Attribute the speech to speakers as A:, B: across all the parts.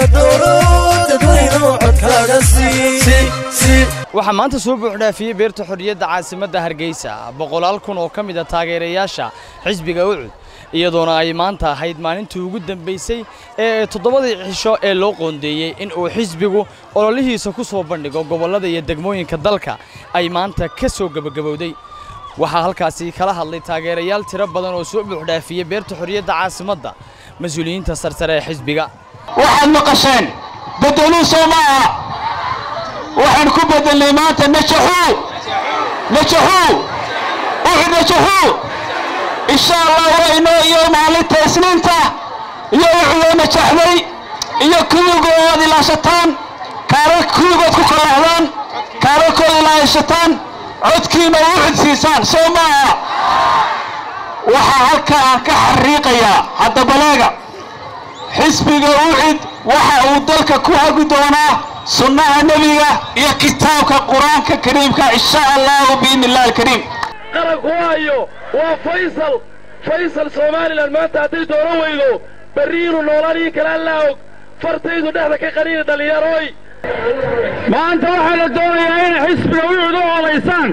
A: dooro dadweynuhu codkaaga sii
B: waxaa maanta soo buuxdhaafiyey beerta xorriyadda caasimadda hargeysa boqolaal kun oo ka mid a taageerayaasha xisbiga ucud iyadoona ay maanta ahayd maalintii ugu dambaysay ee toddobadii cisho ee loo qoondeeyey in uu xisbigu ololihiisa ku soo bandhigo gobollada iyo degmooyinka dalka ay maanta ka soo gebagabowday waxaa halkaasi kala hadlay taageerayaal tiro badan oo soo buuxdhaafiyey beerta xorriyadda caasimadda mas-uuliyiinta sarsare ee xisbiga
C: waxaad maqasheen bedeluu soo maaha waxaan ku bedelnay maanta najaxuu najaxuu uxud najaxuu insha allah waa inoo iyo maalinta isniinta iyo uxudoo najaxday iyo kuwigood aad ilaashataan kaara kuwigood ku kalahdaan kaararkooda ilaashataan codkiina uxud siisaan soo maaha waxaa halka aan ka xariiqayaa hadda baleega xisbiga ucid waxa uu dalka ku hagi doonaa sunnaha nebiga iyo kitaabka qur-aanka kariimka insha allahu biidni illahi alkariim
D: qaranku waayo waa faysal faysal somalilan maanta hadday doono weydo berri inuu noolaan ii kala allaa og fartaydu dhexda ka qaniina dhallinyarooy
C: maanta waxaa la doonayaa inay xisbiga ucud u olaysaan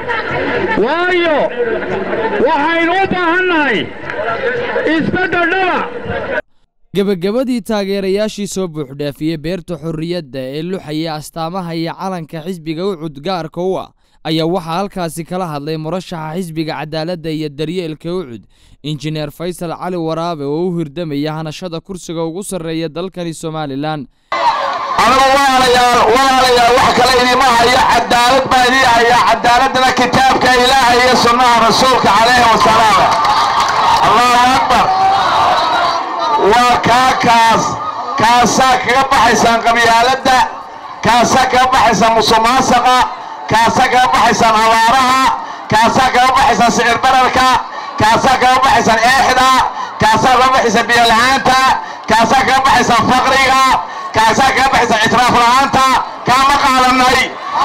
C: waayo waxaynu u baahannahay isbeddel dhaba
B: gebagabadii taageerayaashii soo buuxdhaafiyey beerta xorriyadda ee luxaya astaamaha iyo calanka xisbiga ucud gaarka u ah ayaa waxaa halkaasi kala hadlay murashaxa xisbiga cadaaladda iyo daryeelka ucud injineer faysal cali waraabe oo u hirdamaya hanashada kursiga ugu sarreeya dalkani somalilan
C: anigu walaalayaal walaalayaal wax kale idima hayo cadaalad baa idii hayaa cadaaladana kitaabka ilaahay iyo sunnaha rasuulka calayhi wasalaam allahu akbar waa kaa kaas kaasaa kaga baxaysaan qabyaaladda kaasaa kaga baxaysaan musuqmaasuqa kaasaa kaga baxaysaan abaaraha kaasaa kaga baxaysaan sicir bararka kaasaa kaga baxaysaan eexda kaasaa kaga baxaysaan biyola'aanta kaasaa kaga baxaysaan faqriga kaasaa kaga baxaysaan ictiraaf la'aanta kaama qaadanay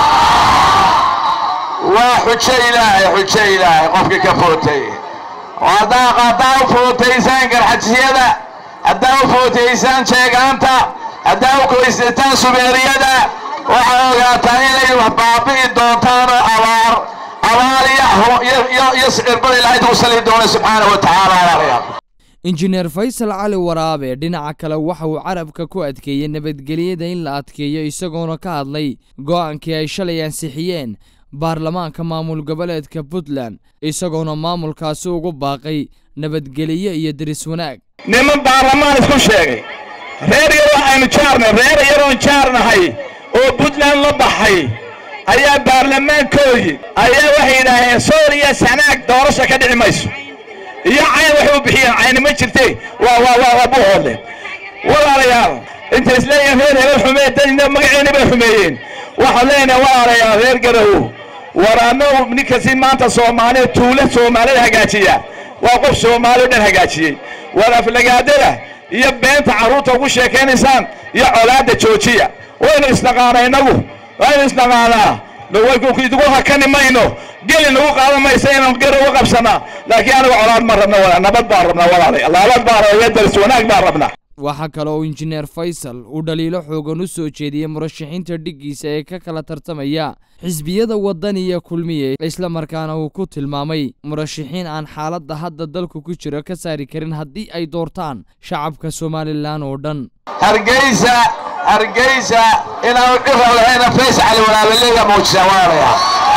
C: waa xujo ilaahay xujo ilaahay qofkii ka footay haddaa haddaa u footaysaan garxajiyada haddaa u footaysaan jeegaanta haddaa u koysataan subeeriyada waxaa ogaataa inay wax baabi'i doontaanoo abaar abaar iyo sicirbada ilaahay ugu sali doona subxaana wa tacaala walaalayaal
B: injineer faysal cali waraabe dhinaca kale waxa uu carabka ku adkeeyey nabadgelyada in la adkeeyo isagoona ka hadlay go'aankii ay shalay ansixiyeen baarlamaanka maamul goboleedka puntland isagoona maamulkaasi ugu baaqay nabadgelyo iyo deris wanaag
C: niman baarlamaan isku sheegay reer yaroo aynu jaarnay reer yaroon jaarnahay oo puntland la baxay ayaa baarlamaankoodii ayaa waxay yidhaaheen sool iyo sanaag doorasha ka dhici mayso iyo cayn waxay u bixiyeen cayni ma jirte waa waa waa waa buuhoodle walaalayaal intay isleeyihiin reer hebel xumee dadina magaceeni bay xumeeyeen waxaan leenahay walaalayaal reer garow war annagu ninkasi maanta soomaaliya tuule soomaalida hagaajiya waa qof soomaali o dhan hagaajiyey war aflagaadada iyo beenta carruurta ugu sheekaynaysaan iyo colaadda joojiya waynu isnaqaana innagu waynu isnaqaanaa idigu hakani mayno geli nagu qaadan maysa inaan gar uga qabsanaa laakiin anigu colaad ma rabna wala nabad baan rabnaa walaalay nabad baan rabna daris wanaag baan rabnaa
B: waxaa kale oo injineer faysal uu dhaliilo xoogan u soo jeediyey murashaxiinta dhiggiisa ee ka kala tartamaya xisbiyada waddaniya kulmiye islamarkaana uu ku tilmaamay murashaxiin aan xaaladda hadda dalku ku jiro ka saari karin haddii ay doortaan shacabka somalilan oo dhan
C: hargeysa hargeysa inaanu cira lahayna fays cali walaabaleega muujisa walaalayaa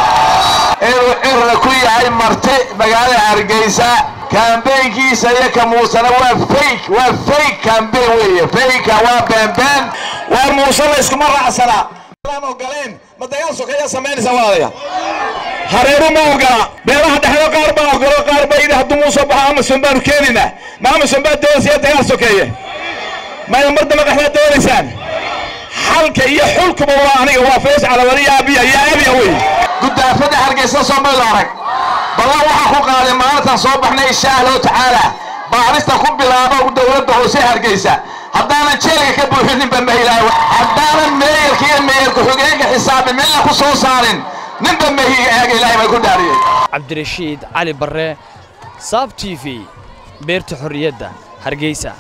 C: inuu cira ku yahay marti magaalada hargeysa kambeynkiisa iyo ka muusana waa fake waa fake kambeyn weeye fakeka waa beenbeen waa muuse la iskuma raacsanaa aan ogoleen ma dagaal sokeeyaa samaynaysa walaalayaa hareeru ma ogola beelaha dhexdo qaar baa ogolo qaar baa yidhi hadduu muuse baxo amason baanu keenaynaa ma amason baa doonaysa dagaal sokeeye maya mar dambe qaxdaa doonaysaan xalka iyo xulkuba waa aniga waa fays calawaliya abiya iyo abiya wey gudaafada hargeysa soomaylo arag ballan waxaa ku qaaday maalintan soo baxnay insha allahu tacaala baarista ku bilaabo dowladda hoose hargeysa haddaanan jeelka ka buuxininba mahilaayo haddaanan meeyarka iyo meeyarka xogeenka xisaabi midna ku soo saarin ninba mehiga eega ilaahay baa ku dhaariyey
B: cabdirashiid cali barre saab t v beerta xorriyadda hargeysa